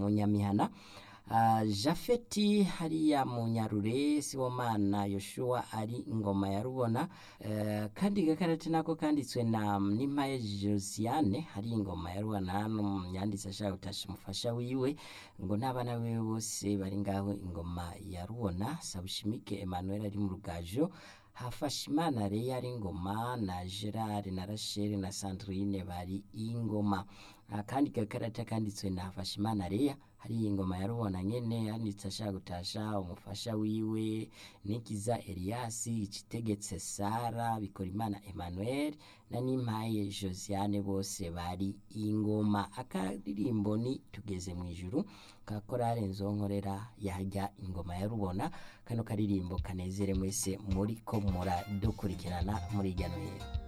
mu nyamihana Uh, jafeti hariya mu nyarure sibomana yoshua ari ingoma ya rubona uh, kandi gakarate nako kanditswe na nimpaye josiane hari ingoma ya rubona yanditse ashaka gutasha umufasha wiwe ngo n'abana biwe bose bari ngaho ingoma ya rubona sabushimike emmanuel ari mu rugajo hafashimana reya ari ingoma na gerard na rachel na sandrine bari ingoma uh, kandi gakarate kanditswe na hafashimana reya hari ingoma ya rubona nyene yanditse ashaka gutasha umufasha wiwe nikiza eliasi ikitegetse sara bikorimana emmanuel na nimpaye josiane bose bari ingoma akaririmbo ni tugeze mu ijuru ka korale nzonkorera yajya ingoma ya rubona kano karirimbo kanezere mwese muri ko muradukurikirana muri hirya no hino